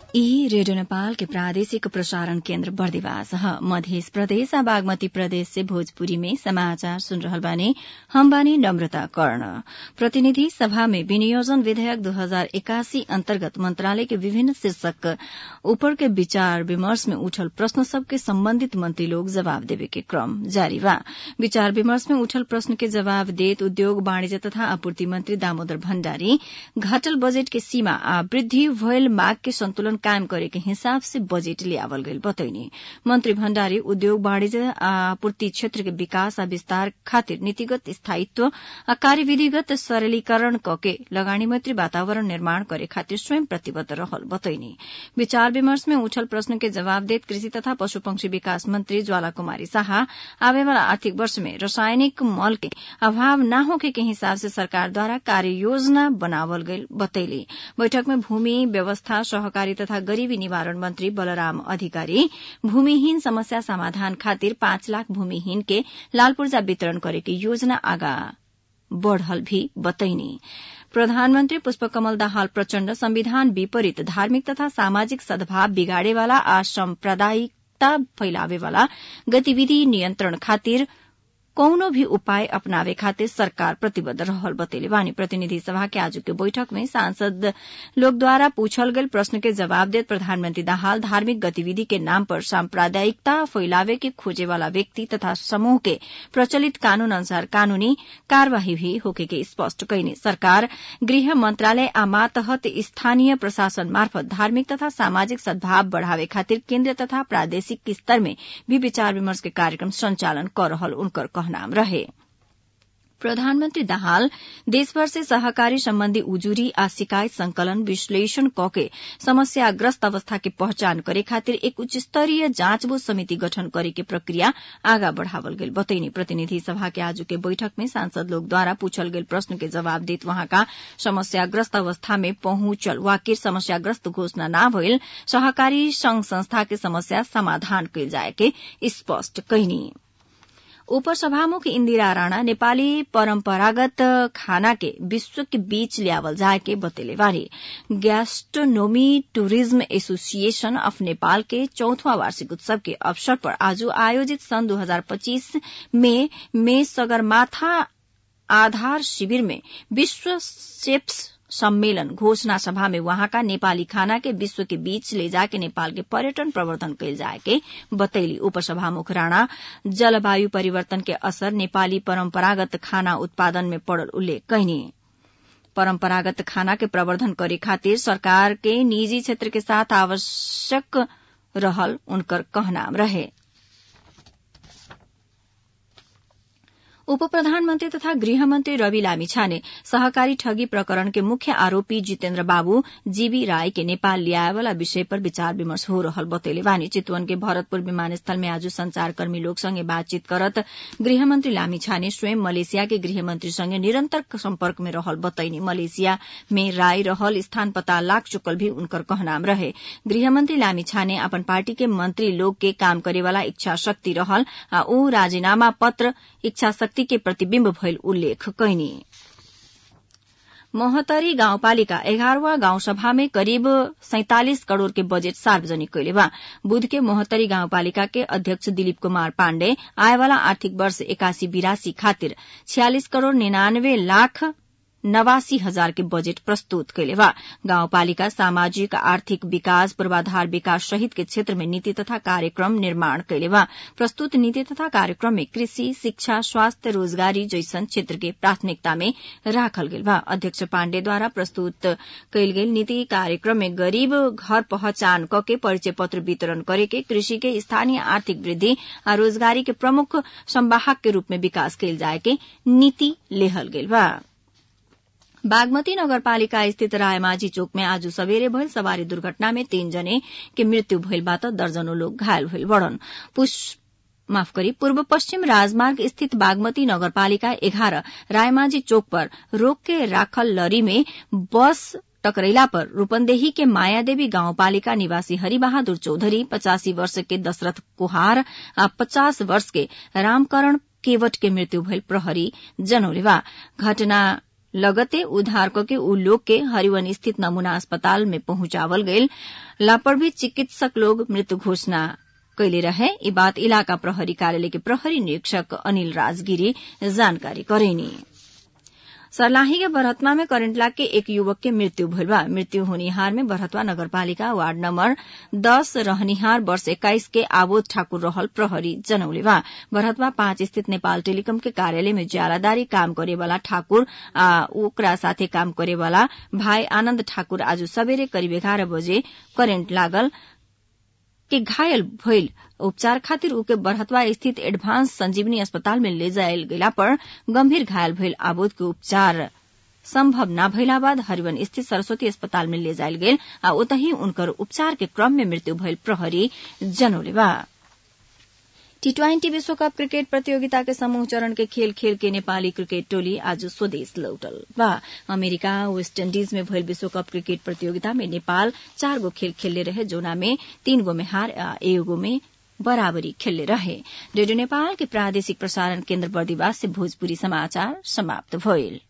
ई रेडियो नेपाल के प्रादेशिक प्रसारण केन्द्र बर्दिवास ह मध्य प्रदेश आ बागमती प्रदेश से भोजपुरी में समाचार सुन रहल बानी हम बानी नम्रता कर्ण प्रतिनिधि सभा में विनियोजन विधेयक दू हजार एकासी अन्तर्गत मंत्रालय के विभिन्न शीर्षक ऊपर के विचार विमर्श में उठल प्रश्न सबके सम्बन्धित मंत्री लोग जवाब देवे के क्रम जारी बा विचार विमर्श में उठल प्रश्न के जवाब देत उद्योग वाणिज्य तथा आपूर्ति मंत्री दामोदर भण्डारी घटल बजेट के सीमा आ वृद्धि भयल माग के संतुलन कायम करे के हिसाब से बजेट लियावल गईल बतैनी मंत्री भण्डारी उद्योग वाणिज्य आ आपूर्ति क्षेत्र के विकास आ विस्तार खातिर नीतिगत स्थायित्व आ कार्यविधिगत सरलीकरण कके लगानी मैत्री वातावरण निर्माण करे खातिर स्वयं प्रतिबद्ध रहल बतैनी विचार विमर्श में उठल प्रश्न के जवाब देत कृषि तथा पशु पंक्षी विकास मंत्री ज्वाला कुमारी शाह आवे वाला आर्थिक वर्ष में रासायनिक मल के अभाव न होखे के हिसाब से सरकार द्वारा कार्य योजना बनावल गईल बतैली बैठक में भूमि व्यवस्था सहकारी तथा गरीबी निवारण मंत्री बलराम अधिकारी भूमिहीन समस्या समाधान खातिर पाँच लाख भूमिहीन के लाल पूर्जा वितरण करे के योजना आगा बढ़ल भी बतैनी प्रधानमन्त्री पुष्पकमल दाहाल प्रचण्ड संविधान विपरीत धार्मिक तथा सामाजिक सद्भाव बिगाड़ेवाला आ साम्प्रदायिकता फैलावेवाला गतिविधि नियन्त्रण खातिर कौनो भी उपाय अपनावे खातिर सरकार प्रतिबद्ध रहल बतैले बानी प्रतिनिधि सभा के आज के बैठक में सांसद लोग द्वारा पूछल गयल प्रश्न के जवाब देत प्रधानमंत्री दाहाल धार्मिक गतिविधि के नाम पर सांप्रदायिकता फैलावे के खोजे वाला व्यक्ति तथा समूह के प्रचलित कानून अनुसार कानूनी कार्यवाही भी होके के स्पष्ट कैनी सरकार गृह मंत्रालय आ मातहत स्थानीय प्रशासन मार्फत धार्मिक तथा सामाजिक सद्भाव बढ़ावे खातिर केन्द्र तथा प्रादेशिक स्तर में भी विचार विमर्श के कार्यक्रम संचालन कर रहल उनकर कहनाम रहे प्रधानमन्त्री दाहाल देशभर से सहकारी सम्बन्धी उजुरी आ शिकायत संकलन विश्लेषण कके समस्याग्रस्त अवस्था के पहचान करे खातिर एक उच्च स्तरीय जाँचबूझ समिति गठन करे के प्रक्रिया आगा बढ़ावल गेल बतैनी प्रतिनिधि सभा के आज के बैठक में सांसद लोग द्वारा पूछल गेल प्रश्न के जवाब देत वहाँका समस्याग्रस्त अवस्था में पहुंचल वाकिर समस्याग्रस्त घोषणा न भइल सहकारी संघ संस्था के समस्या समाधान कयल जाए के स्पष्ट कैनी उपसभामुख इन्दिरा राणा नेपाली परम्परागत खाना के विश्व के बीच ल्यावल जाए के बतेले बारे gastronomy tourism association of Nepal के चौथवा वार्षिक उत्सव के अवसर पर आज आयोजित सन् 2025 में में सगरमाथा आधार शिविर में विश्व सेप्स सम्मेलन घोषणा सभा में वहाँका नेपाली खाना के विश्व के बीच ले जाके नेपाल के पर्यटन प्रवर्धन कैल जाए के बतैली उपसभामुख राणा जलवायु परिवर्तन के असर नेपाली परम्परागत खाना उत्पादन में पड़ल उल्लेख कैनी परम्परागत खाना के प्रवर्धन करे खातिर सरकार के निजी क्षेत्र के साथ आवश्यक रहल उनकर कहनाम रहे उप प्रधानमन्त्री तथा गृहमन्त्री रवि लामिछाने सहकारी ठगी प्रकरण के मुख्य आरोपी जितेन्द्र बाबू जीबी राय के नेपाल ल्याएवाला विषय पर विचार विमर्श हो रहल बतैले बानी चितवन के भरतपुर विमानस्थल में आज संचारकर्मी लोग संगे बातचीत करत गृहमन्त्री लामिछाने स्वयं मलेसिया के गृहमन्त्री संगे निरन्तर सम्पर्क में रहल बतैनी मलेसिया में राय रहल स्थान पता लाग चुकल भी उनकर कहनाम रहे गृहमन्त्री लामिछाने अपन पार्टी के मंत्री लोग के काम करेवाला इच्छा शक्ति रहल आ ऊ राजीनामा पत्र इच्छा शक्ति के प्रतिबिम्ब भइल उल्लेख कैनी मोहतरी गाउँपालिका एघारवा गाउँसभा में करिब सैंतालिस करोड़ के बजेट सार्वजनिक कैले बा बुध के मोहतरी गाउँपालिका के अध्यक्ष दिलीप कुमार पाण्डे आएवाला आर्थिक वर्ष एकासी बिरासी खातिर छियालिस करोड़ निन्यानवे लाख नवासी हजार के बजेट प्रस्तुत कैले बा गाउँपालिका सामाजिक आर्थिक विकास पूर्वाधार विकास सहित के क्षेत्र में नीति तथा कार्यक्रम निर्माण कैले बा प्रस्तुत नीति तथा कार्यक्रम में कृषि शिक्षा स्वास्थ्य रोजगारी जैसन क्षेत्र के प्राथमिकता में राखल गेल बा अध्यक्ष पाण्डे द्वारा प्रस्तुत कैल गेल नीति कार्यक्रम में गरीब घर पहचान कके परिचय पत्र वितरण करे के कृषि के स्थानीय आर्थिक वृद्धि आ रोजगारी के प्रमुख संवाहक के रूप में विकास कैल जाए के नीति लेहल गेल बा बागमती नगरपालिका स्थित रायमाझी चोक में आज सवेरे भइल सवारी दुर्घटना में तीन जने के मृत्यु भइल बा त दर्जनों लोग घायल भइल बड़न माफ करी पूर्व पश्चिम राजमार्ग स्थित बागमती नगरपालिका एघार रायमाझी चौक पर रोक के राखल लरी में बस टकरैला पर रूपन्देही के मायादेवी गाउँपालिका निवासी हरिबहादुर चौधरी पचासी वर्ष के दशरथ कुहार आ पचास वर्ष के रामकरण केवट के मृत्यु भइल प्रहरी जनौले बा घटना लगते उद्धार के उ लोग के हरिवन स्थित नमूना अस्पताल में पहुंचावल गईल लापरवाही चिकित्सक लोग मृत्यु घोषणा कैले रहे ई बात इलाका प्रहरी कार्यालय के प्रहरी निरीक्षक अनिल राजगिरी जानकारी करेनी सर्लाही के बरहत्मा में करेंट लाग के एक युवक के मृत्यु भइल बा मृत्यु होनिहार में बरहत्वा नगरपालिका वार्ड नम्बर दस रहनिहार वर्ष एक्काइस के आबोध ठाकुर रहल प्रहरी जनौले बा बरहत्वा पाँच स्थित नेपाल टेलिकम के कार्यालय में ज्यालादारी काम करेवाला ठाकुर आ ओकरा साथे काम करेवाला भाई आनन्द ठाकुर आज सबेरे करिब एघार बजे करेन्ट लागल के घायल भइल उपचार खातिर उके बढ़तवा स्थित एडभांस संजीवनी अस्पताल में ले जायल गेला पर गंभीर घायल भइल आबोध के उपचार सम्भव न भइला बाद हरिवन स्थित सरस्वती अस्पताल में ले जायल गेल आ ओतही उनकर उपचार के क्रम में मृत्यु भइल प्रहरी जनौले बा टी ट्वेन्टी विश्वकप क्रिकेट प्रतियोगिता के समूह चरण के खेल खेल के नेपाली क्रिकेट टोली आज स्वदेश लौटल बा अमेरिका वेस्ट इण्डीज में भइल विश्वकप क्रिकेट प्रतियोगिता में नेपाल चार गो खेल खेलले रहे जोना में तीन गो में हार आ एगो में बराबरी खेलले रहे रेडियो नेपाल के प्रादेशिक प्रसारण केन्द्र बर्दिवास से भोजपुरी समाचार समाप्त भइल